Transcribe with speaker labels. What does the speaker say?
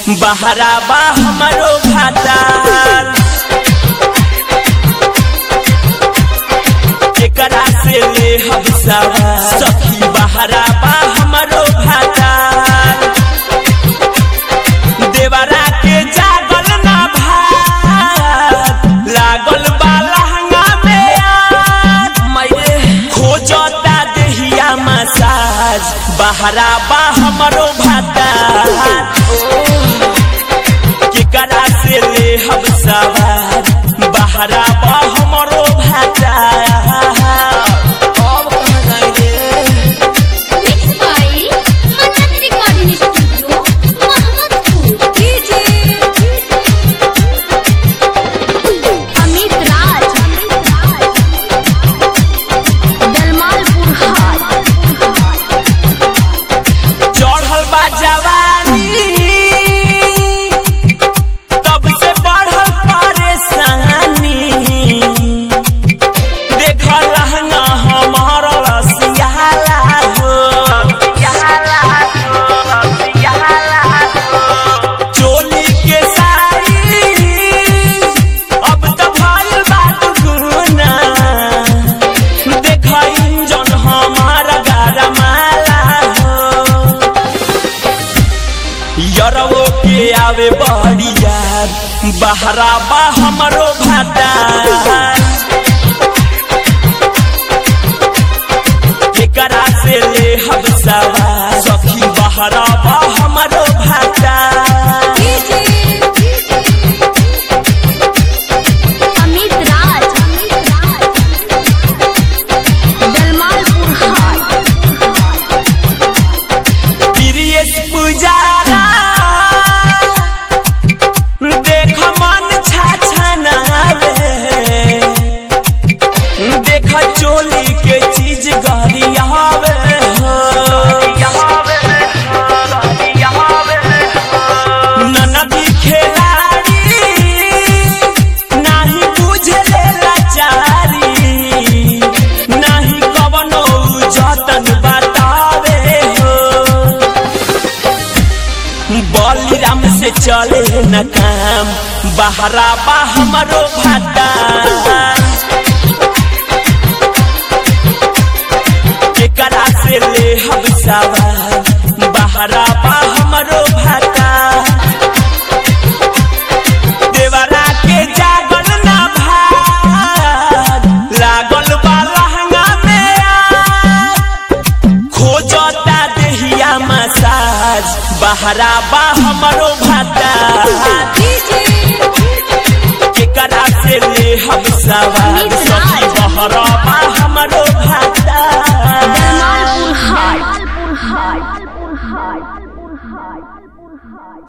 Speaker 1: बहरा बा हमरो भातार एकरा से ले हम सवार सखी बहरा बा हमरो भातार देवरा के जागल ना भात लागल बा लहंगा में आग मैरे खोजता देहिया मसाज बहरा बा हमरो भातार केकरा से ले हम सवार बहरा बा हमरो भातार अब कहाँ जाई रे
Speaker 2: Mixed by Manan Recording Studio, Mohammadpur. Amit Raj. Dalmalpur High.
Speaker 1: चढ़ल बा जवानी तब से बढ़ल परेशानी देख लहंगा हमार रसियाला हो चोली के साड़ी अब तो भइल बा दुगुना देख इंजन हमारा गरमाला हो यरवो के आवे बढ़िया बहरा बा हमरो भाता एकरा से ले हम सवार सखी बहरा बा हमरो भाता
Speaker 2: Amit Raj. Dalmalpur High.
Speaker 1: प्रियस पुजारा देख मन छाछनावे देख चोली के चीज गरियावे हो ननदी खेलाड़ी नाही बुझले लाचारी नाही कवनो जतन बतावे हो बलिराम से चले न काम बहरा बा हमरो भाता केकरा से ले हम सवार बहरा बा हमरो भाता देवरा के जागल ना भात लागल बा लहंगा में आग खोजता देहिया मसाज बहरा बा हमरो भाता केकरा से ले हम सवार सखी बहरा बा हमरो भाता
Speaker 2: Dalmalpur High.